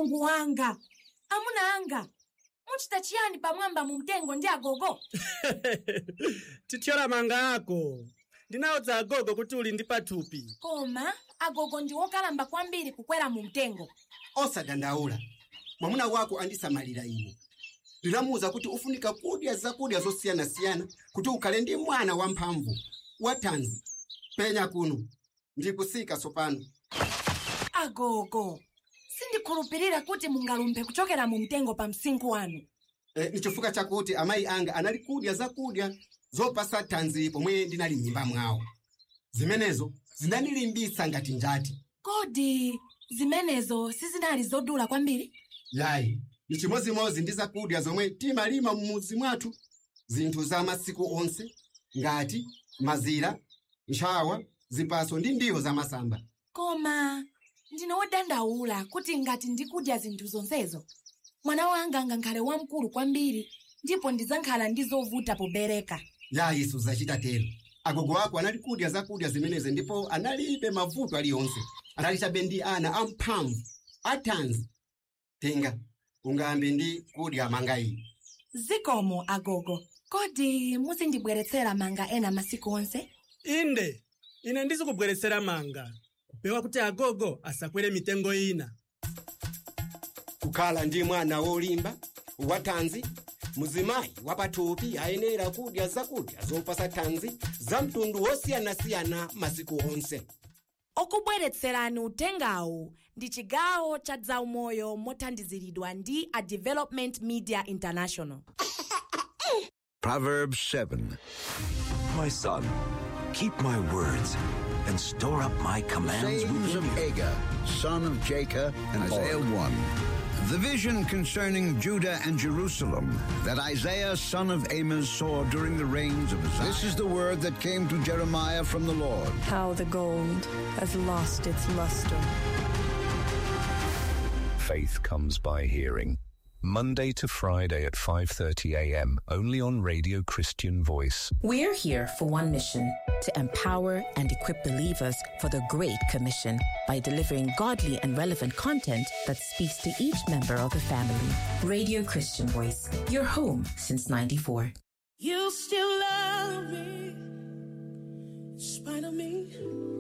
mulungu wanga amuna anga muchita chiyani pamwamba mu mtengo ndi agogo tithyola manga ako ndinawudza agogo kuti uli ndi pathupi koma agogo ndi wokalamba kwambiri kukwera mu mtengo osadandaula mwamuna wako andisamalira ine ndinamuwuza kuti ufunika kudya zakudya zosiyanasiyana kuti ukhale ndi mwana wamphamvu wathanzi penya kuno ndikusika tsopano agogo sindikhulupirira kuti mungalumphe kuchokera mu mtengo pa msinkhu wanu e, ni chifukwa chakuti amayi anga anali kudya zakudya zopasa thanzi pomwe ndinali m'mimba mwawo zimenezo zinandilimbitsa ngati njati kodi zimenezo sizinali zodula kwambiri yayi ni chimozimozi ndi zakudya zomwe timalima m'mudzi mwathu zinthu za masiku onse ngati mazira ntchawa zipaso ndi ndiwo zamasamba koma ndine wodandaula kuti ngati ndikudya zinthu zonsezo mwana wanga angakhale wamkulu kwambiri ndipo ndidzakhala ndi zovuta pobereka yayi suzachita tero agogo ako anali kudya zakudya zimenezi ndipo analibe mavuto aliyonse anali chabe ndi ana amphamvu athanzi tenga ungambe ndi kudya manga iyi zikomo agogo kodi muzindibweretsera manga ena masiku onse inde ine ndizikubweretsera manga kupewa kuti agogo asakwere mitengo ina kukhala ndi mwana wolimba wathanzi muzimayi wapathupi ayenera kudya zakudya zopasa thanzi za mtundu wosiyanasiyana masiku onse okubweretserani uthengawu ndi chigawo cha zaumoyo mothandiziridwa ndi a development media international Proverbs 7. My son, keep my words and store up my commands sayings within of you. Agur, son of Jacob, and Isaiah 1. The vision concerning Judah and Jerusalem that Isaiah, son of Amos, saw during the reigns of Uzziah. This is the word that came to Jeremiah from the Lord. How the gold has lost its luster. Faith comes by hearing. Monday to Friday at 5:30 a.m. only on Radio Christian Voice. We're here for one mission to empower and equip believers for the Great Commission by delivering godly and relevant content that speaks to each member of the family. Radio Christian Voice, your home since 94. You still love me in spite of me.